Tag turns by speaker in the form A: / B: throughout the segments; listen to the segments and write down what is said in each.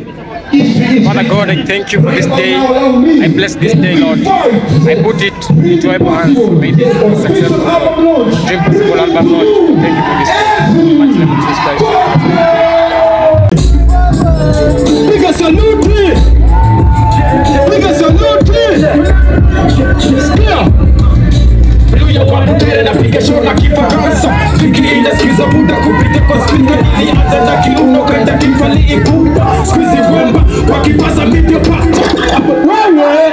A: Father God, I thank you for this day. I bless this day, Lord. I put it into your hands. May this be successful. Dream possible, Albert Lord. Thank you for this day. Much love, Jesus Christ.
B: Piga saluti! Piga saluti! Sikia! Haleluya kwa mbele napiga show na kifaransa fikiri inasikiza buda kupita kwa spika ilianza na kiuno kaenda kifali ipupa squeeze wemba kwa kipaza video pa wewe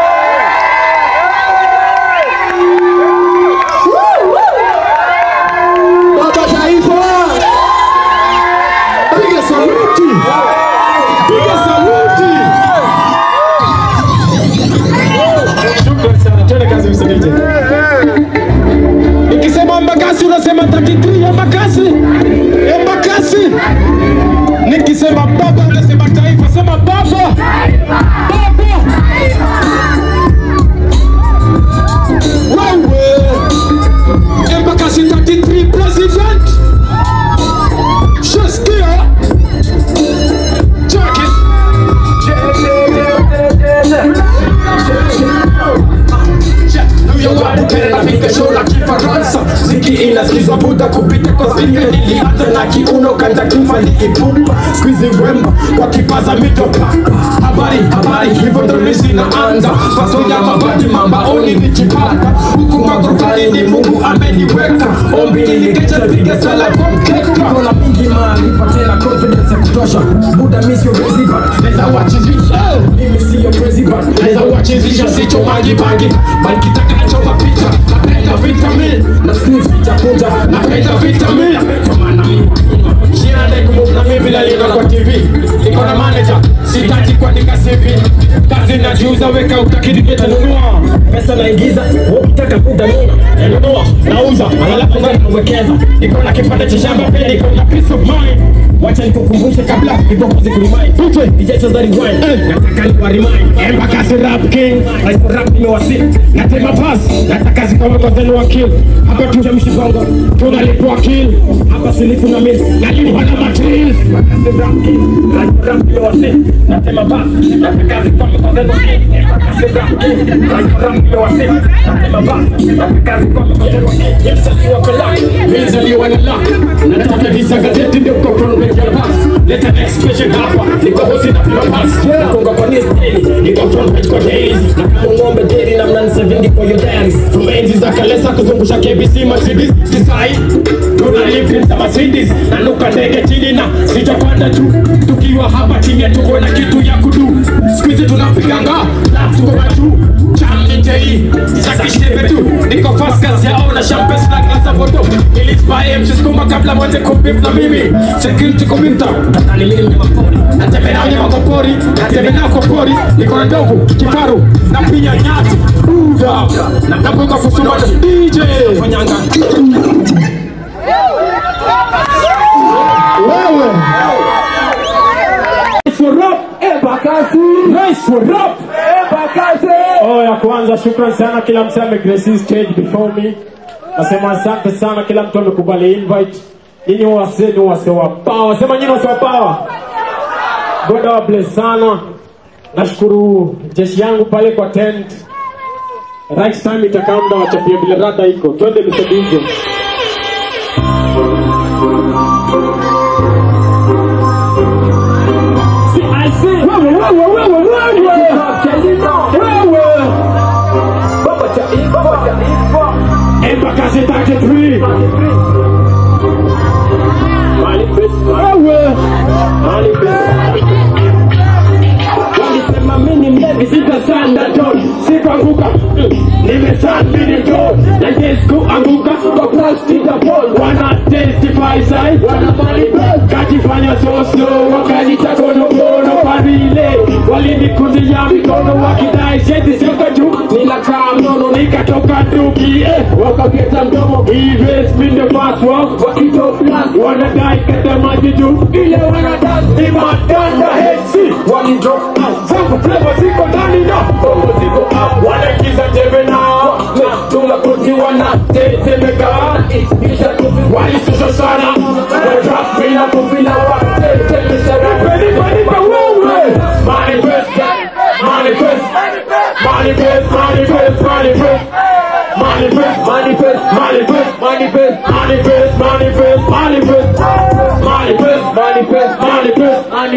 B: Baba Taifa piga saluti piga saluti Shukrani sana, twende kazi msemaji. Nikisema Embakasi unasema 33 Embakasi, Embakasi. Nikisema baba unasema taifa, sema baba, baba. Wewe Embakasi 33 president. Shaskia. Check it. napiga show la kifaransa ziki inasikizwa buda kupita kwa spika ilianza na kiuno kanda kifali ipupa squeeze wemba kwa kipaza mito papa habari habari hivyo ndo misi naanza paso ya mabati mambaoni nikipata huku magrofani ni mungu ameniweka ombi ilikesha piga sala kwa mkeka kona mingi maarifa tena confidence ya kutosha buda mi sio president naweza wachizisha mimi sio president naweza wachizisha sicho maji bangi bali kitakacho mapicha napenda vitamin na squeeze vitakunja napenda vitamin kwa maana mimi Jina ndekumbuka na mimi vile liona kwa TV Niko na manager, sitaki kuandika CV Kazi najiuza weka utakidi nitanunua Pesa naingiza, ukitaka muda nuna Nanunua, nauza, alafu ngani nawekeza Niko na kipande cha shamba pia niko na peace of mind Wacha nikukumbushe kabla ipokozi kurimind DJ DJ cheza rewind Nataka nikuwa remind Embakasi rap king Rais wa rap nimewasi Natema pass Nataka zikawe kwa zenu wa kill Hapa tuje mshibongo Tunalipwa kill Hapa silifu na miss Nalipwa na matrils Embakasi rap king Rais wa rap nimewasi Natema pass Nataka zikawe kwa zenu wa kill Embakasi rap king Rais wa rap nimewasi Natema pass Nataka zikawe kwa zenu wa kill Yemsaliwa kwa luck Mizaliwa na luck Nataka visa gazeti ndio kwa front page ya pass Leta expression hapa Niko hosi na pima pass Nakonga kwa news daily Niko front page kwa dailies Na kama ng'ombe daily na mnani sevingi kwa your diaries From enzi za kalesa kuzungusha KBC Mercedes Kisai Tuna live za Mercedes Nanuka ndege chini na sijapanda tu Tukiwa hapa chini tuko na kitu ya kudu Squeeze tunapiganga Laugh tuko matu Chami tei Za kishebe tu Niko fast kazi yao na champagne na glasa foto Nilispy mshiskuma kabla mwanze kupip na mimi Security kumimta Nadhani mimi mnyama pori Natembea na wanyama kwa pori Natembea nao kwa pori Niko na ndovu, kifaru Na pia nyati Buda Na napoka kusuma DJ Fanyanga Wewe for rap Embakasi Nice for rap Embakasi Oh ya kwanza shukran sana kila mtu amegrace stage before me Nasema asante sana kila mtu amekubali invite Nyinyi wase ni wase wa power Sema nyinyi wase wa power God wa bless sana Nashukuru jeshi yangu pale kwa tent Right time itakaa muda wachapia vile rada iko Twende Mr. DJ Si- I see. Wewe, wewe, wewe, wewe. Wewe. Embakasi 33. Wewe. Walisema mimi mlevi sitasanda ton sikuanguka mm, nimesambili ton na yes kuanguka kwa plastic ya pol wana testify sai wana manifest kajifanya so slow wakajita kono kono pavile walinikunjia mikono wakidai sheti sioka juu ninakaa mnono nikatoka duki eh, wakaketa mdomo hivi spin the fast walk wakitoplas wanadai kata maji juu ile wanadan ni madanda hesi walidrop out zangu flavor ziko ndani na bongo ziko up wanaingiza jembe nao na tunakuti wanatetemeka kisha tuvi walisusha sana wadrap bila kuvila watetemesha nipe nipe nipe wewe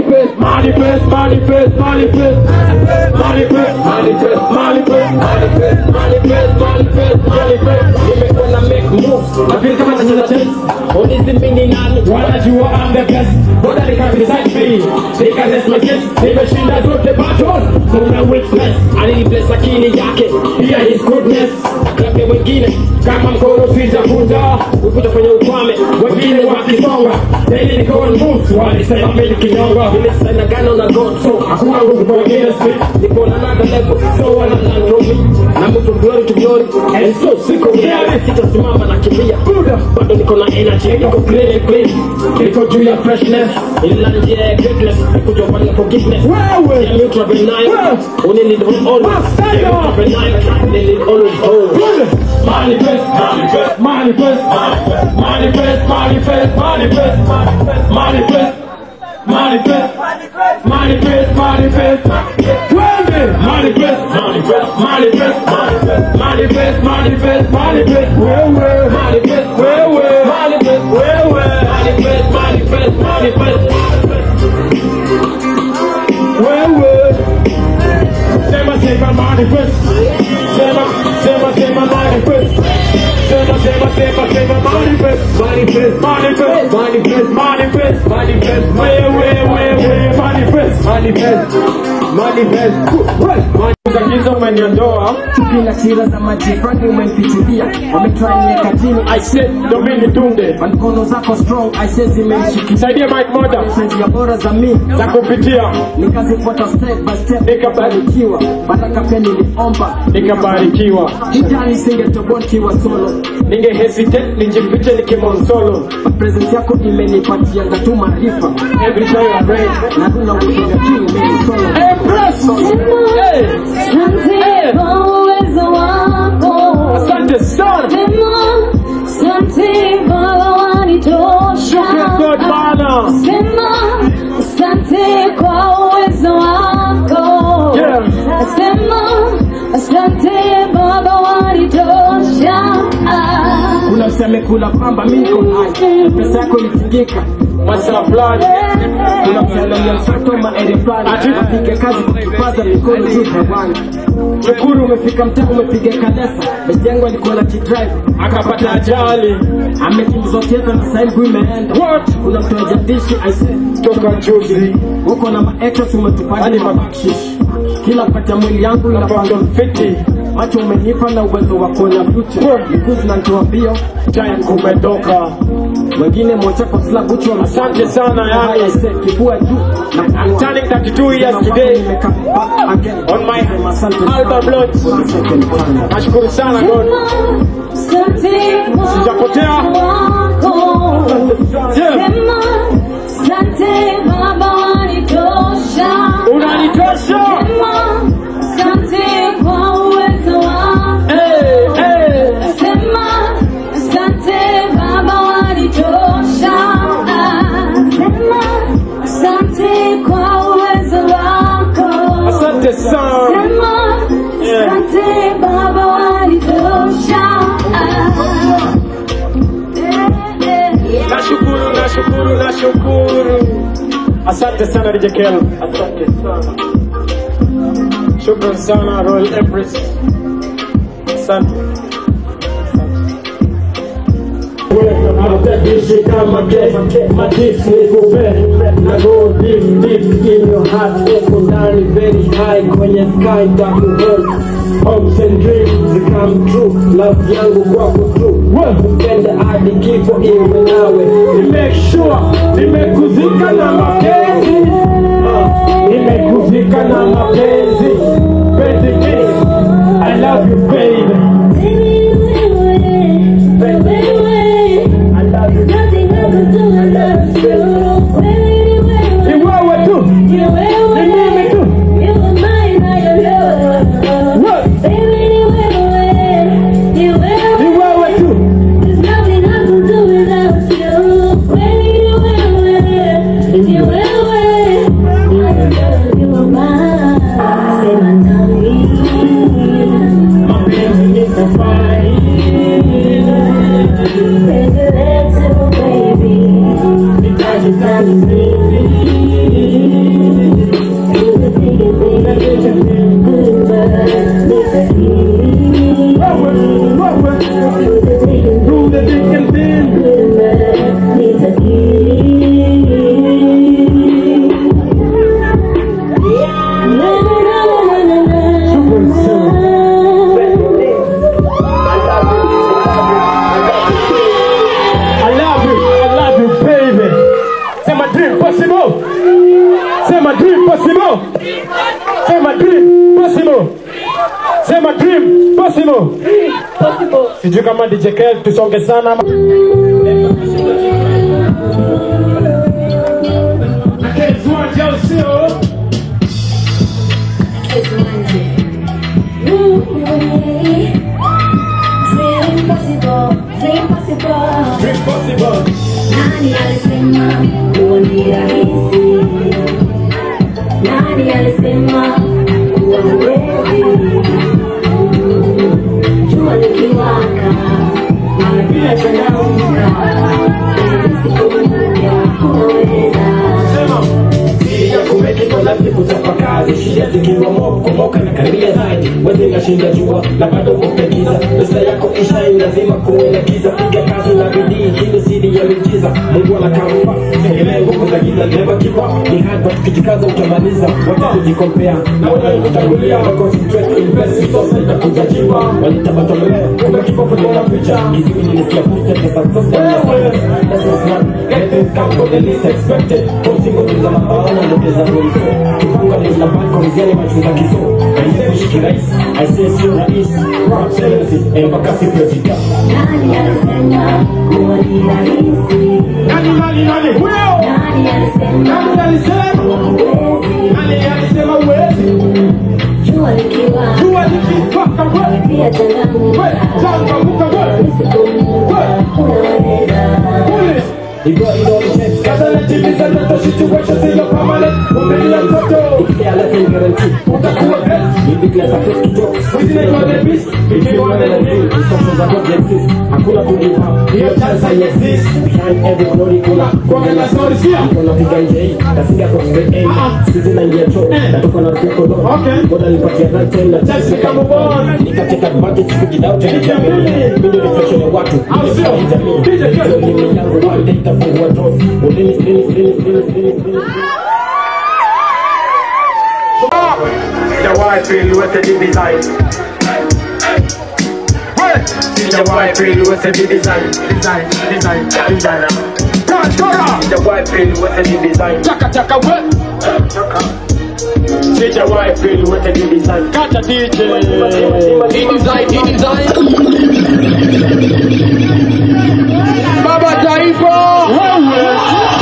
B: manifest, manifest, manifest, manifest, manifest, manifest, manifest, manifest, manifest, manifest, manifest. Nimekuwa na make moves, na feel kama nacheza chess. Ulizi mimi ni nani? Wanajua I'm the best. Bora nika beside me, nika test my chest. Nimeshinda zote battles, kuna weakness. Alinibless akili yake, pia his goodness. Klape wengine kama mkono sijavunja, ukutafanya ukwame, wengine wakisonga. Daily niko on moves, walisema mimi kinyonga. Nimesana gano na God, so hakuna nguvu kwa wengine street. Niko na another level, so wana learn from me. Na move from glory to glory, and so siko mwenyewe, sitasimama na kimbia. Bado niko na energy, niko clean and clean. Niko juu ya freshness, ila njia ya greatness. Niko juu ya forgiveness.
C: Wewe.
B: Yeah, neutral benign. Only need always.
C: Stand
B: Yeah,
C: up.
B: neutral benign. Only need always hold.
C: Manifest, manifest, manifest, manifest, manifest, manifest, manifest, manifest, manifest, manifest, twende, manifest, manifest, manifest, manifest, manifest, manifest, wewe, manifest, wewe, manifest, wewe, manifest, manifest, manifest, wewe, sema, sema, manifest, sema, sema, sema, manifest. Sema, sema, sema, sema, manifest, manifest, manifest, manifest, manifest, manifest, wewe, wewe, manifest, manifest, manifest, Wewe. Giza umeniondoa
B: Chuki na sira za majirani umenifichulia, wametry niweka chini,
C: I said ndo mimi nitunde
B: Kwa mkono zako strong, I say zimenishikilia
C: saidia Mike Moda
B: njia bora za mi
C: za kupitia
B: nikazifuata step by step,
C: Nikabarikiwa.
B: nikabarikiwa. Baraka pia niliomba,
C: nikabarikiwa
B: kijani singetoboa nikiwa solo,
C: ninge hesitate nijifiche nikimonsolo
B: presence yako imenipatia ngatu maarifa,
C: every time I pray
B: na runa ufunga king mimi solo.
C: Empress hey
D: Asante kwa uwezo wako.
C: asante sana
D: Sema, asante Baba wanitosha.
C: Shukran God Bwana
D: Sema, asante kwa uwezo wako.
C: Yeah.
D: Sema, asante Baba wanitosha. Ah.
B: Kuna mseme kula kwamba mimi niko hai, pesa yako ilitingika
C: masaa fulani
B: kuna msalalia msato maere fulani
C: Ati?
B: apige kazi kwa kipaza mikono juu hewani shukuru umefika mtaa umepiga kanesa mejengo alikuwa na kidrive
C: akapata ajali
B: amekimbizwa tieta na sahii mguu imeenda
C: what
B: kuna mtu ajadishi aise
C: toka juzi
B: huko na maexes umetupani
C: Hadi
B: mabakshish kila pata mwili yangu inapanga
C: napanga fiti
B: macho umenipa na uwezo wa kuona future miguu zinanitoa mbio
C: time kumetoka
B: wengine mocha kwa slab uchi wa
C: asante sana yani
B: aise kifua juu na
C: I'm turning 32 years today on my album launch nashukuru sana God
D: Asante kwa
C: Sijapotea.
D: uwezo wako.
C: Yeah.
D: Sema, asante Baba wanitosha.
C: unanitosha
D: Sema, asante kwa uwezo wako.
C: hey, hey.
D: Sema, asante Baba wanitosha. Ah, Sema, asante kwa uwezo wako.
C: asante sana
D: Sema,
C: Yeah.
D: asante Baba wanitosha. Ah. Eh, eh.
C: nashukuru nashukuru nashukuru asante sana DJ Kel asante sana shukran sana Royal Empress asante
B: Dishi kama ke, madisi nikupe na go deep deep in your heart uko ndani very high kwenye sky takuhold hopes and dreams come true love yangu kwako tu upende hadi kifo iwe nawe ni make sure nimekuzika na mapenzi Ah, nimekuzika na mapenzi baby I love you baby I love you ni wewe tu ni mimi tu What? ni wewe tu
D: Sema nami
C: Dream possible. Sema dream possible. Sema dream possible. Sijui kama DJ Kel tusonge sana ama
D: Dream possible, dream possible.
C: Dream possible.
D: Nani alisema kuwa ni rahisi? Nani alisema kuwa huwezi? Jua likiwaka, mara pia changamka. Ili siku mpya unaweza.
B: Siri ya kumeki kwa nafsi kutafakari shida zikiwa mob kumoka na karibia zaidi wezi nashinda jua na bado kupegiza pesa yako ishai lazima kuwe na giza piga kazi na bidii hii ni siri ya miujiza mungu anakampa tegemea nguvu za giza never give up ni hard but ukijikaza utamaliza wacha kujikompea na wanaokutangulia wa concentrate invest sasa itakuja jiba walitabatolea kumbe kipofu ndio ficha kiziwi nilisikia futa za success na success that's what's not get things come for the least expected from single to zama baona ndo pesa mwiso kipanga ni na banko mziani machuza kiso aise kushiki rais aise sio rais rap sentences eh mpaka si president
D: Nani alisema kuwa ni rahisi?
C: nani nani nani huyo?
D: Nani alisema
C: Nani alisema?
D: kuwa huwezi?
C: Nani alisema uwezi?
D: Jua likiwaka,
C: Jua likiwaka wewe,
D: pia changamka.
C: wewe, changamka wewe.
D: Ili siku mpya unaweza.
C: Kule.
B: You got it all the checks
C: Kaza na TV za ndoto situation sio permanent. Umelia mtoto.
B: Ikia la fin guarantee
C: Utakuwa great.
B: Ni big la success kidogo
C: Within it was the beast. Between one and the beast.
B: Instructions are not exist Hakuna to give up
C: Hiyo chance haiexisti.
B: Behind every glory kuna
C: Kuongea na stories pia.
B: Niko napiga nje hii Kasinga kwa straight aim
C: Ah.
B: Sikizi naingia choo
C: Eh.
B: Natoka na rafiki kodo
C: Okay.
B: Ngoda nipatia right time na chance
C: Chance kama bwana.
B: Nikateka advantage kujidoubt
C: Nijiamini.
B: Mimi ndio reflection ya watu
C: Au sio?
B: Nimefanya jamii
C: DJ Kel.
B: Ndio mimi yangu one day itafungua doors Ulini ulini ulini ulini ulini ulini
C: The wife feel with the design.
B: The wife feel with the design
C: Design, design, designer.
B: The wife feel with the design
C: Chaka chaka we.
B: See the wife feel with the design
C: Kata DJ.
B: He design, he design
C: Baba Taifa. Wewe.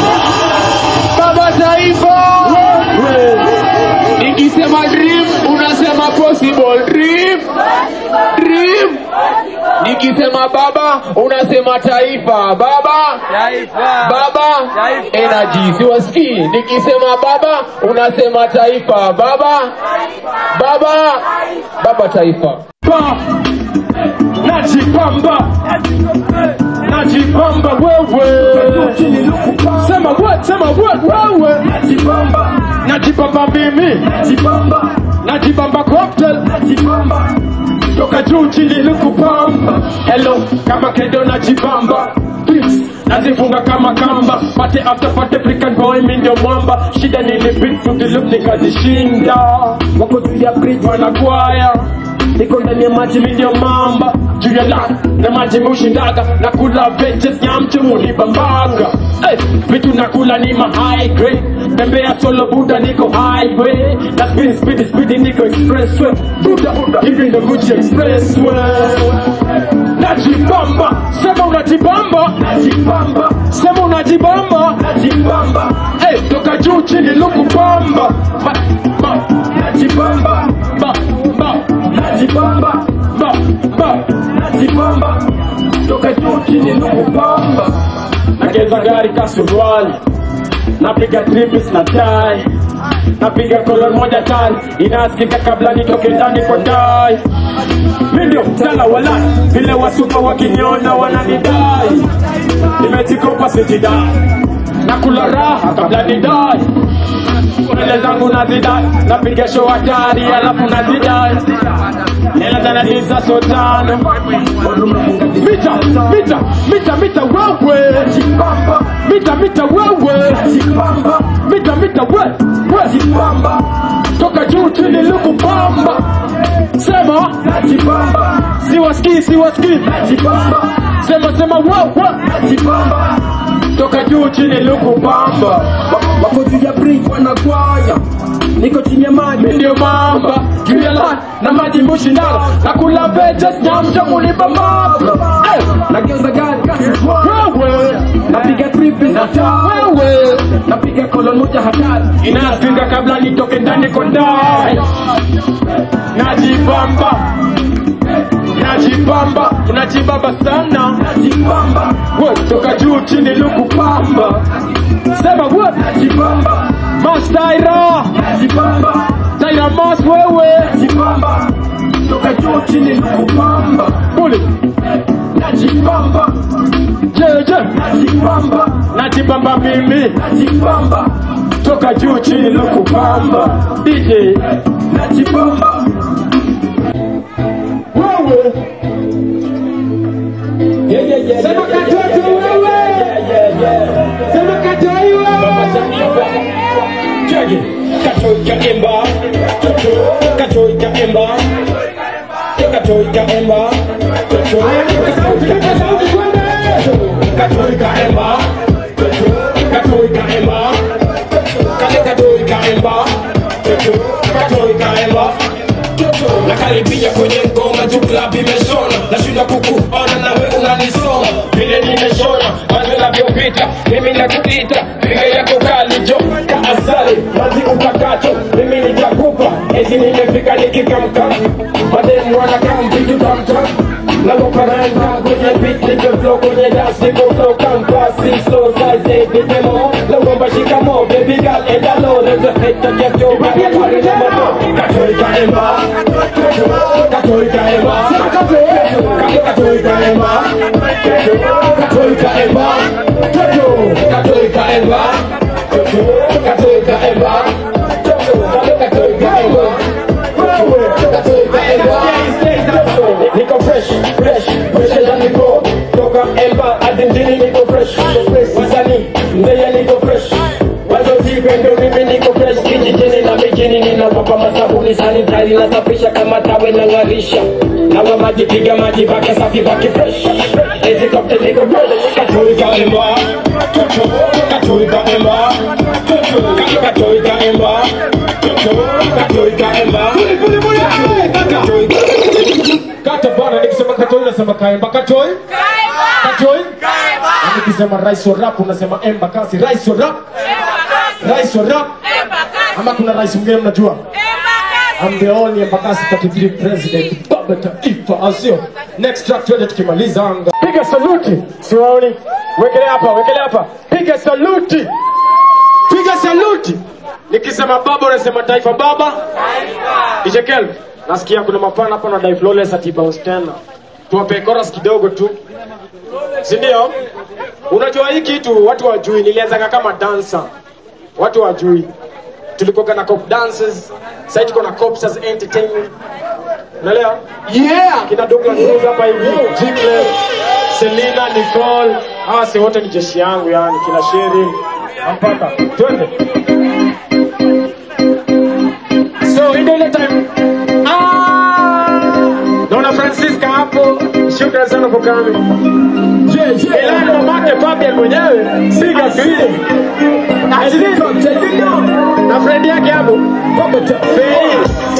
C: Baba Taifa. Wewe.
E: Nikisema dream unasema possible dream dream. Nikisema baba unasema taifa baba baba energy siwasikii. Nikisema baba unasema taifa baba baba baba taifa.
C: Pa. Najipamba. Najipamba wewe. Sema we, sema we, wewe. Najipamba. Najipamba mimi. Najipamba. Najipamba cocktail. Najipamba. Toka juu chini nikupamba. Hello, kama kendo najipamba. Please. Nazifunga kama kamba pate after pate African boy mi ndio mwamba shida nilipit look nikazishinda wako juu ya bridge wanakwaya niko ndani ya maji mi ndio mamba juu ya la na maji mushindaga na kula veggies nyamche munibambanga hey, vitu nakula ni ma high grade tembea solo buda niko highway na speed speed speed niko expressway buda hivi ndo Gucci expressway najibamba sema unajibamba najibamba sema unajibamba najibamba hey, toka juu chini lukubamba ma, ma, najibamba ba, ba, najibamba ba, ba, najibamba toka juu chini lukubamba nageza gari kasuruali napiga tripis na tai napiga kolon moja tani inasikika kabla nitoke ndani kwa dai mi ndio mtala wala vile wasupa wakiniona wananidai nimejikopa sijidai nakula raha kabla nidai mbele zangu nazidai napiga show hatari alafu nazidai hela zanadiza sotano mita mita mita mita wewe mita mita wewe mita mita we we toka juu chini lukupamba sema siwasikii siwasikii sema sema wewe toka juu chini lukupamba
B: wako juu ya bridge wanakwaya
C: mushindano nakula veges nyamcha kulipa map Eh,
B: nageuza gari kasi
C: wewe
B: napiga tripi na taa
C: wewe
B: napiga kolon moja hatari
C: inasinga kabla nitoke ndani kodai najibamba najibamba unajibamba sana
B: najibamba
C: We, toka juu chini lukupamba sema we
B: najibamba
C: mastaira
B: najibamba
C: taira mas wewe
B: najibamba toka juu chini nikupamba
C: buli
B: najibamba
C: jeje
B: najibamba
C: najibamba mimi
B: najibamba
C: toka juu chini lukupamba dj
B: najibamba
C: wewe
B: yeah, yeah, yeah,
C: Sema
B: yeah,
C: katoto wewe.
B: yeah, yeah, yeah.
C: sema katoi
B: Baba
C: wewe
B: Jamiva. Jackie. Katoika Emba. Katoika Emba. Katoika Emba.
C: Kipa sauti kwende
B: Katoika Emba. Katoika Emba. Kale Katoika Emba. Katoika Emba. nakaribia kwenye ngoma juu klabu imeshona nashindwa kukuona nawe unanisoma vile nimeshona mazi unavyopita mimi nakuita piga yako kalijo kaasali mazi utakacho mimi nitakupa ezi nimefika nikikamka mademu wanakampitu tamtam nagoparanga kwenye beat nipe flow kwenye dance nipe flow kampasi slow size eight nipe mo logomba shikamo baby girl enda low there's a hit to get your body Katolika Emma Katolika Emma Katolika Emma Katolika Emma Katolika Emma Katolika Emma Katolika Emma Niko fresh, fresh, fresher than before. Toka Emba hadi mjini niko fresh. Wasanii Mbeya niko fresh. Wazo jipe ndo mimi niko fresh. Kijijini na mijini ninapapa masabuni sanitari nasafisha kama tawe na ng'arisha. Nawa maji piga maji baki safi baki fresh. Hizi cocktail niko fresh. Katolika Emba. Katolika Emba. Katolika Emba. Katolika Emba. Katolika
C: kata bana nikisema katoi unasema kaemba katoi katoi Na nikisema rais wa rap unasema emba kasi rais wa rap rais wa rap ama kuna rais mwingine mnajua I'm the only Embakasi 33 president baba taifa asio next track tuende tukimaliza anga piga saluti siwaoni wekele hapa wekele hapa piga saluti piga saluti nikisema baba unasema taifa baba Ezekiel nasikia kuna mapana hapa na dai flawless ati bounce tena tuwape chorus kidogo tu si ndio unajua hii kitu watu wajui nilianzaga kama dancer watu wajui tulikuwa na cop dances sasa tuko na cops as entertainment unaelewa yeah kina Douglas Rose hapa hivi Jimle Selina Nicole hawa si wote ni jeshi yangu yani kina Sheri mpaka twende so ndio ile time ah naona Francisca hapo shukrani sana for coming
B: Yeah, yeah.
C: Ilani mamake Fabian mwenyewe siga vile na friend yake hapo Fei.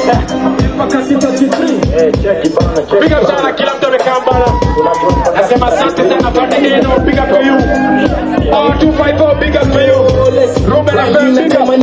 C: Big up sana kila mtu amekaa bana. Nasema asante sana pande eno big up to you. Oh 254 big up to you. Ruben FM big up.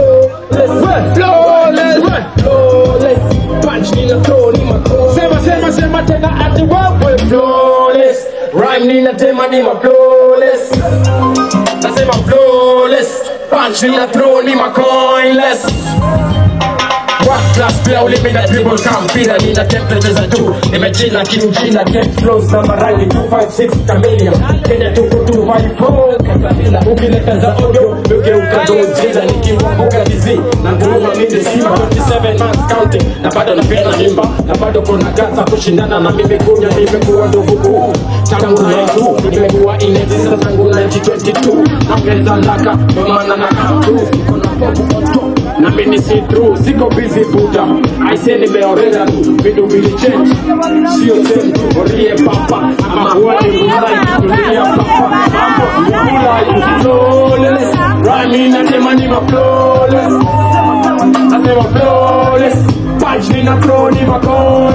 C: Flawless. Sema sema sema tena ati wewe flawless.
B: Rhyme ninatema ni ma flawless Nasema flawless Punch nina throw ni ma coinless World class player ulimi na dribble kama mpira nina temperature za juu nimechila kiujina get flows na marangi 256 chameleon Kenya tuko 254 katapila ukileta za audio ugeuka Godzilla nikiwabuka dizi na nguruma mimi simba 27 months counting na bado napenda mimba na bado kuna gaza kushindana na mimi kunya nimekuwa ndugu kuu tangu 92 nimekuwa inexisa tangu 1922 naongeza laka ndio maana na kamtu niko na popu on top na mimi si true siko busy buda I say nimeorera tu vitu vili change sio same tu orie papa ama huwa ni mulai dunia papa mambo ya mulai flawless rhyme inasema ni ma flawless nasema flawless punch nina throw ni ma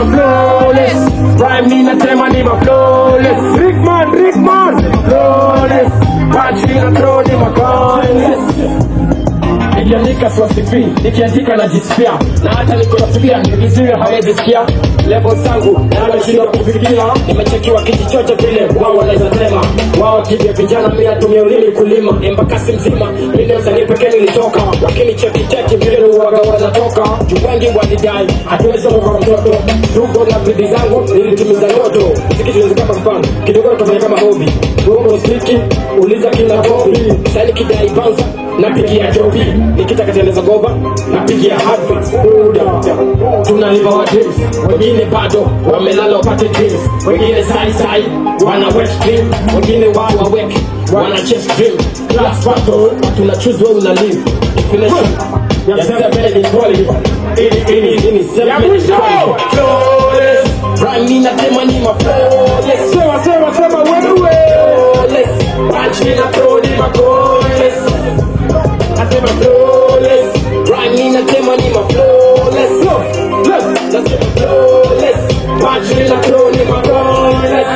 C: flawless Rhyme ninasema ni ma flawless Rickman, Rickman Flawless Punch ninatro ni ma coinless nikiandika swasifi nikiandika najisifia na hata niko nasifia ni vizuri hawezi sikia level zangu naloshinda kufikia nimechekiwa kiti chote vile wao wanaweza sema wao kivya vijana mi natumia ulimi kulima embakasi mzima minde msanii pekee nilitoka lakini cheki cheki vile uwaga wanatoka juu wengi walidai hatuwezi kwa mtoto tuko na bidii zangu nilitimiza ndoto mziki tuwezi kama mfano kidogo tutafanya kama hobi Bongo stiki uliza kina Bobby sasa nikidai bouncer napigia jobi nikitaka teneza gova napigia Hadfix Buda tunaliva wa dreams wengine bado wamelala wapate dreams wengine sai sai wana wet dream wengine wao wawek wana chase dream class battle tuna choose where una live definition ya seven in quality ini ini ini seven in quality flawless rhyme nina tema ni ma flawless sema sema sema wewe flawless punch nina throw ni ma flawless nasema flawless rhyme ninasema ni ma flawless flawless nasema flawless punch ninasema ni ma flawless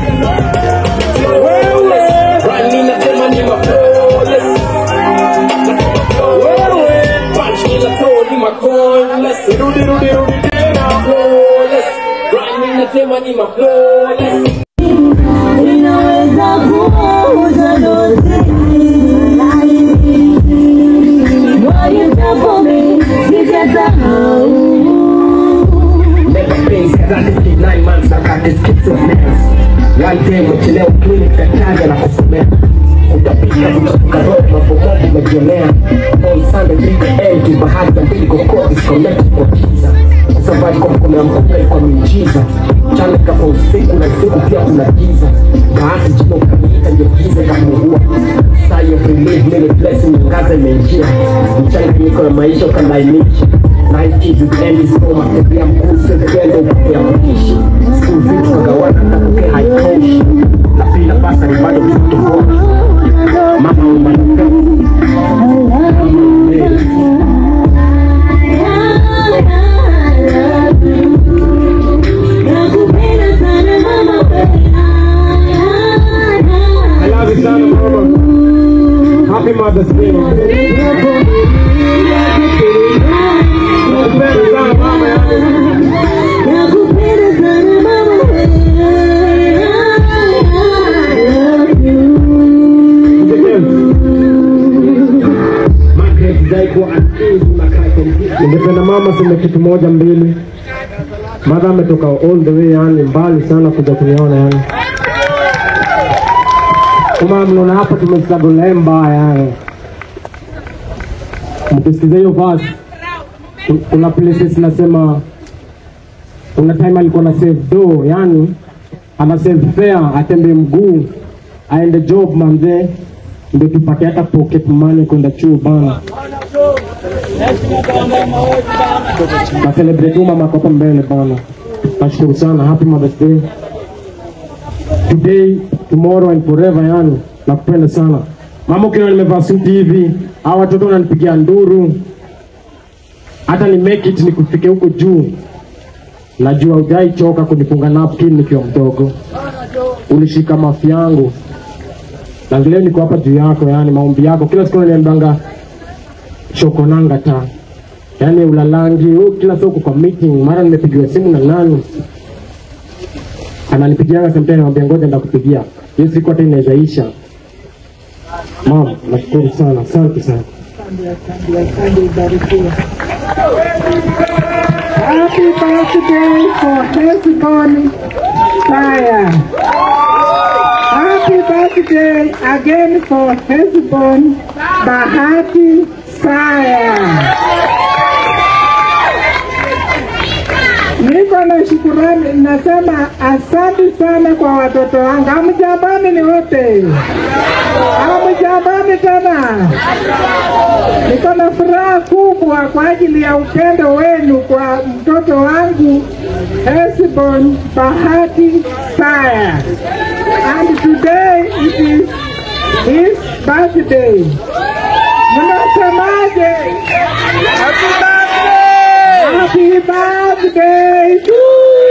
C: flawless rhyme ninasema ni ma flawless nasema flawless punch ninasema ni ma flawless rudi rudi rudi tena flawless rhyme ninasema ni ma flawless
D: Ninaweza kuuza dozi What you done for me, sijasahau
B: Never been kadhalika nine months I got this schizophrenia One day umechelewa clinic daktari anakusomea utapika kutafuka roho mambo moja umejionea on Sunday 3 am tu bahari za mbili kokoti connect kwa kiza kusafari kwa mkono ya mkunga kwa miujiza mchana kwa usiku na usiku pia kuna giza bahati jina ukamilika ndio giza ikapungua saa ya relief many blessing ngaza imeingia mchanganyiko na maisha ukalainisha Nine kids with end is home akitembea mkuu sefendo upokea mkishi School vitu kagawana takokea haitoshi na pila basa ni bado mtoto bora Mama umanifest
D: Nakupenda sana mama
C: I love you sana mama Happy Mother's Day Nakupenda sana mama yangu
D: Nakupenda sana mama
B: Margaret Daiko akili unakaa kompyuta
C: ningependa mama sema kitu moja mbili madha ametoka all the way yani mbali sana kuja kuniona yani kama mnaona hapa tumestruggle mbaya yani mkisikiza hiyo verse ku- kuna places nasema kuna time alikuwa na save do yani ana save fare atembe mguu aende job manze ndio tupate hata pocket money kwenda chuo bana na celebrate mama kwa hapa mbele bana. Nashukuru sana, happy Mother's Day. Today, tomorrow and forever yani. Nakupenda sana. Mama ukiona nimevaa suti hivi, hawa watoto wananipigia nduru. Hata ni make it nikufike huko juu. Najua hujai choka kunifunga napkin nikiwa mdogo. Ulishika mafi yangu. Na leo niko hapa juu yako yani maombi yako. Kila siku unaniambianga shokonanga ta yaani ulalangi oh, kila siku uko kwa meeting mara nimepigiwa simu na nani ananipigianga sometimes namwambia ngoja ndakupigia hiyo siku hata inaweza isha mama nashukuru sana asante sana
F: Happy birthday for Hesbon Fire. Happy birthday again for Hesbon Bahati Fire. Niko na shukurani, nasema asante sana kwa watoto wangu. Hamjambani ni wote, hamjambani tena. Niko na furaha kubwa kwa ajili ya upendo wenu kwa mtoto wangu Hesbon Bahati Fire. And today it is his birthday. Mnasemaje? Happy birthday to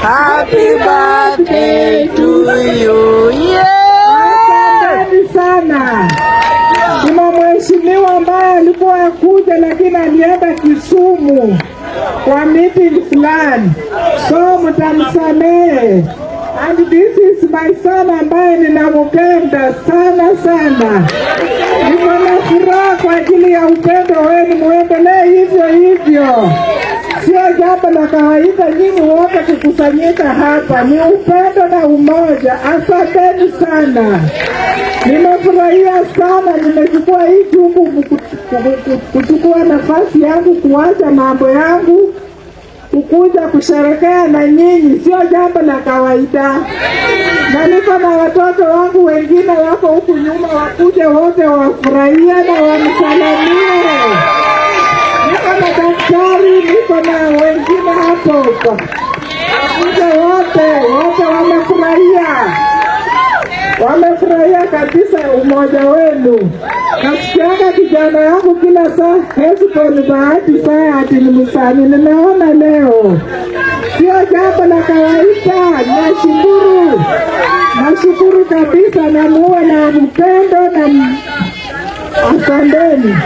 D: Happy birthday to you. Yeah.
F: Asanteni sana. Kuna mheshimiwa ambaye alikuwa akuja lakini alienda Kisumu kwa meeting fulani, so mtamsamehe. And this is my son ambaye ninampenda sana sana. Niko na furaha kwa ajili ya upendo wenu, muendelee hivyo hivyo. Sio jambo la kawaida nyinyi wote kukusanyika hapa, ni upendo na umoja. Asanteni sana, nimefurahia sana. Nimechukua hii jukumu ku- ku- ku- kuchukua nafasi yangu, kuacha mambo yangu kukuja kusherekea na nyinyi, sio jambo la kawaida. Na niko na watoto wangu wengine wako huku nyuma, wakuje wote wafurahia na wamsalamie. Niko na daktari, niko na wengine hapo huko, wakuje wote, wote wamefurahia wamefurahia kabisa umoja wenu. Nasikiaga kijana yangu kila saa Hesbon Bahati saa ati ni msanii, nimeona leo sio jambo la kawaida. Nashukuru, nashukuru kabisa, na muwe na mpendo na m- asanteni,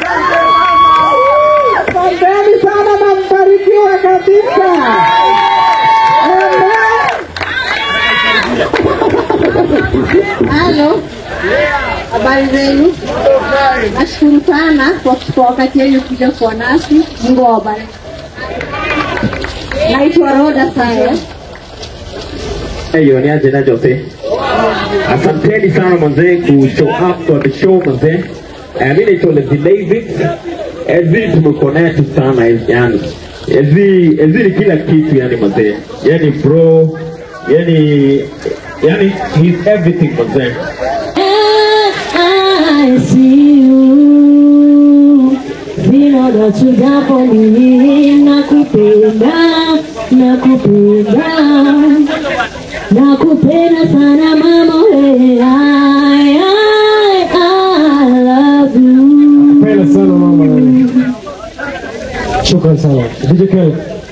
F: asanteni sana na mbarikiwa kabisa. Amen.
G: Halo, habari zenu? Nashukuru sana kwa kuchukua wakati wenu kuja kuwa nasi. Mungu awabariki. Naitwa Roda Saya.
H: hiyo ni aje na Jose. Asanteni sana manzee ku show up for the show manzee. Eh, mimi naitwa Leslie David. Ezi tumeconnect sana yani. Ezi Ezi ni kila kitu yani manzee. Yani bro, yani yani he's everything manzee.
D: I see you. Vinoda chujapo mimi nakupenda, nakupenda, nakupenda sana mama we. I, I, I love you.
C: Penda sana mama. Shukran sana. DJ Kelly.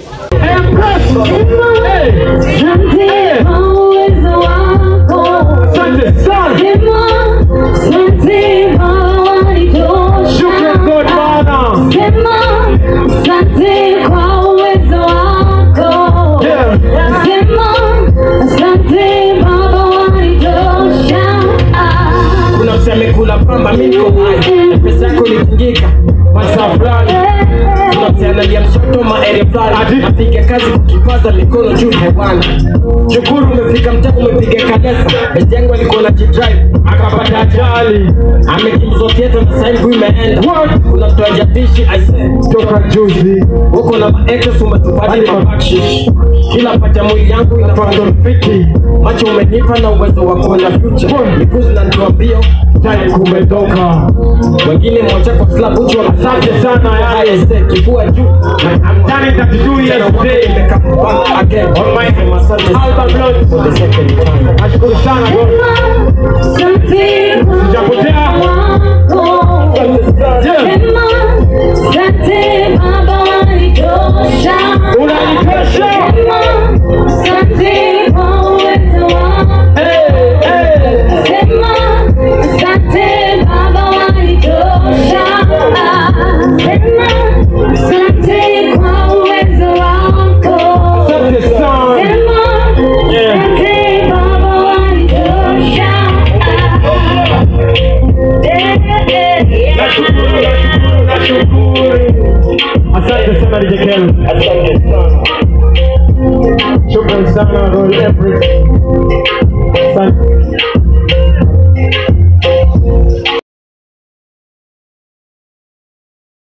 D: Asante kwa uwezo wako.
C: Asante sana.
D: Sema, asante Baba wanitosha.
C: Shukran God Bwana.
D: Sema, asante kwa uwezo wako.
C: Yeah.
D: Sema, asante Baba wanitosha.
B: kuna mseme kula pamba miko hai na pesa yako ilipingika masaa fulani kuna msianalia mshoto maere fulani napiga kazi kukipaza mikono juu hewani shukuru umefika mtaa umepiga kanesa besti yangu alikuwa na jidrive akapata ajali amekimbizwa theatre na sasa hivi imeenda kuna mtu ajatishi aise
C: Toka juzi.
B: huko na maexes umetupadi mabakshish kila pata mwili yangu inapata
C: Fiki.
B: macho umenipa na uwezo wa kuona future mikuzi na ndoa mbio
C: Time kumetoka.
B: wengine moja kwa klabu uchi
C: Asante sana yani.
B: wamasase kifua juu
C: I'm done in 32 years today.
B: on my
C: Album launch.
B: for the second time
C: Nashukuru sana bro.
D: Asante
C: Sijapotea.
D: wako. Sema, asante Baba wanitosha.
C: Unanitosha.
D: Sema, asante kwa uwezo wako.
C: Hey, hey.
D: Sema, asante Baba wanitosha. Sema, asante kwa uwezo wako.
C: Asante sana.
D: Sema, asante Baba wanitosha.
C: Nashukuru, nashukuru, nashukuru. Asante sana DJ Kelly.
B: asante sana
C: Shukran sana Roy Everett. Asante.